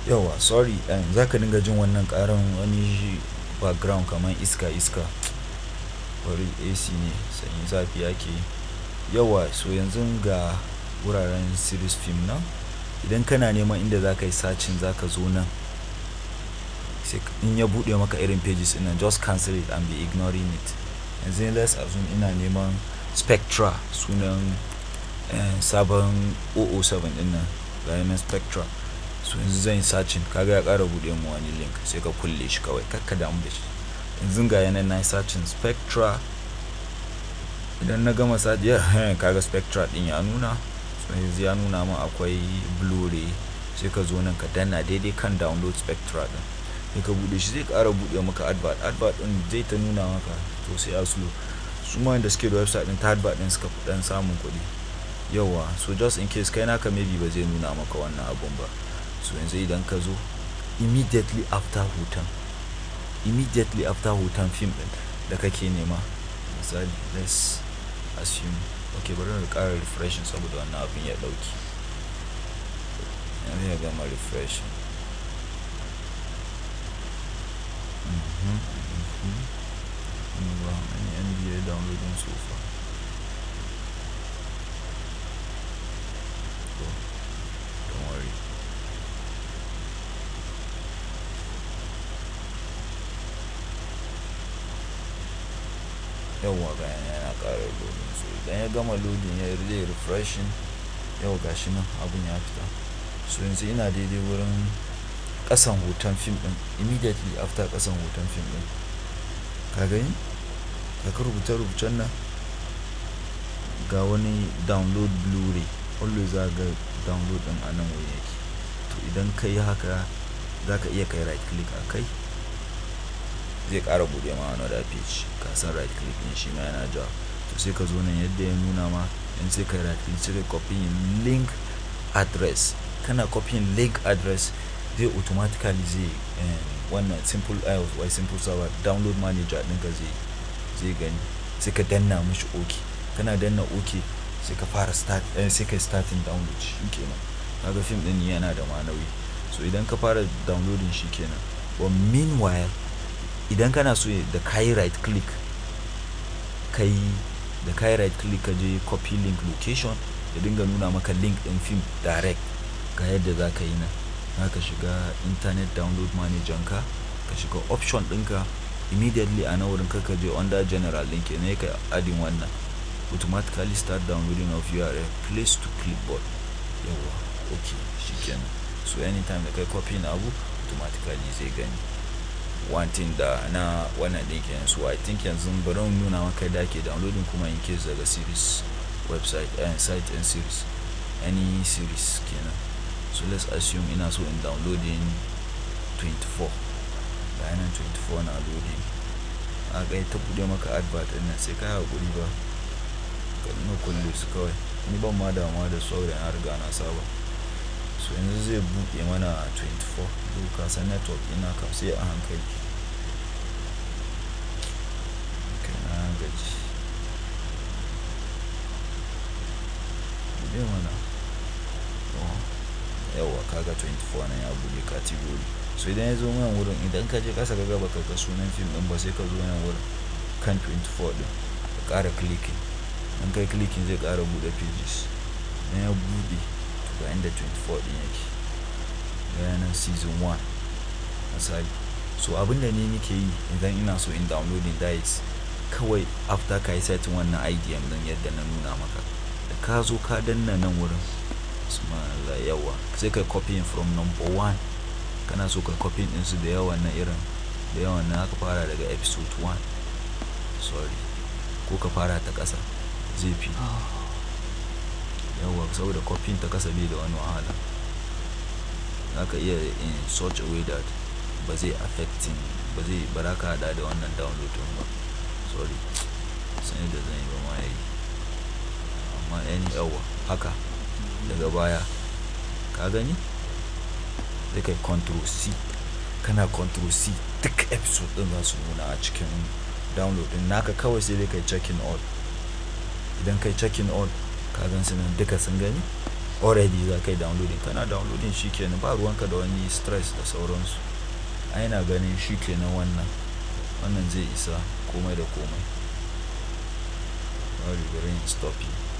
yawa sorry um, za ka dinga jin wannan karan wani background kamar iska iska bari ac ne sanyi zafi ake yawa so yanzu ga wuraren series film nan idan kana neman inda za ka yi sacin za ka zo nan in ya buɗe maka irin pages nan just cancel it and be ignoring it yanzu let's assume ina neman spectra sunan uh, sabon 007 din nan ga yanar spectra so yanzu zan yi sacin kaga ya ƙara buɗe mu wani link sai ka kulle shi kawai kakka damu da shi yanzu ga yanar na yi sacin spectra idan na gama sa ya kaga spectra din ya nuna so yanzu ya nuna min akwai blu-ray sai ka zo nan ka danna daidai kan download spectra din sai ka bude shi zai kara bude maka advert advert din zai ta nuna maka to sai a slow su ma da suke da website din ta advert din suka fi dan samun kuɗi yawa so just in case kai naka maybe ba zai nuna maka wannan abun ba so yanzu idan ka zo immediately after hoton immediately after hoton film din da kake nema misali let's assume ok bari na ƙara refreshing saboda wannan abin ya ɗauki yanzu ya gama refreshing ba any NBA downloading so far so don't worry yawwa ga yana ƙara loading so idan ya gama loading ya zai refreshing yau gashi nan abin ya fita so yanzu ina daidai wurin ƙasan hoton fim ɗin immediately after ƙasan hoton fim ɗin ka gani ka rubuce rubucen nan ga wani download blu-ray always za ga download ɗin a nan wuri yake to idan ka yi haka za ka iya kai right click a kai zai ƙara buɗe ma another page ka san right click ɗin shi ma yana jawa to sai ka zo nan yadda ya nuna ma in sai kai right click sai kai copying link address kana copying link address zai automatically zai wannan simple ios wai simple server download manager ɗinka zai zai gani sai ka danna mishi ok kana danna ok sai ka fara start sai kai starting download shi kenan kaga film ɗin yana da ma nauyi so idan ka fara downloading shi kenan but meanwhile idan kana so da kayi right click kai da kayi right click ka je copy link location ya dinga nuna maka link din film direct ga yadda za ka yi nan za ka shiga internet download manager ka ka shiga option ɗinka immediately a nan wurin ka je under general link ne ka adin wannan automatically start downloading of url place to clipboard yawa ok shikenan so anytime da kai copy na abu automatically zai gani one thing da na wannan ɗin kenan so i think yanzu bari mu nuna maka da ake downloading kuma in case daga series website and site and series any series kenan so let's assume ina so in downloading 24 ga yanan 24 na loading a ga ta bude maka advert ɗin nan sai ka haƙuri ba ka nuna kulle su kawai ni ban ma damuwa da su da na riga na saba so yanzu zai buɗe mana 24 duka san network ina kam sai a hankali na gaji buɗe mana yawa kaga 24 nan ya buɗe category so idan ya zo nan wurin idan ka je kasa kaga baka ga sunan fim din ba sai ka zo nan wurin kan 24 din ka ƙara clicking in kai clicking zai ƙara buɗe pages na ya buɗe ga inda 24 din yake yanar season 1 misali so abinda ne nake yi idan ina so in downloading dice kawai after ka yi setting wannan idm din yadda na nuna maka da ka zo ka danna nan wurin subhanallah yawa sai kai copying from number 1 kana so ka copying din su da yawan na irin da yawan na ka fara daga episode 1 sorry ko ka fara ta ƙasa zai fi yawa saboda copying ta kasa bai da wani wahala za ka iya in such a way that ba zai affecting ba zai ba za ka hada da wannan download ba sorry sani da zan yi ba ma yayi amma yan yawa haka daga baya ka gani zai kai control c kana control c duk episode din za su nuna a cikin download din naka kawai sai dai kai checking all idan kai checking all ka gan su nan duka sun gani already za ka yi downloading kana downloading shi kenan ba ruwanka da wani stress da sauransu a yana ganin shi kenan wannan wannan zai isa komai da komai bari bari in stop you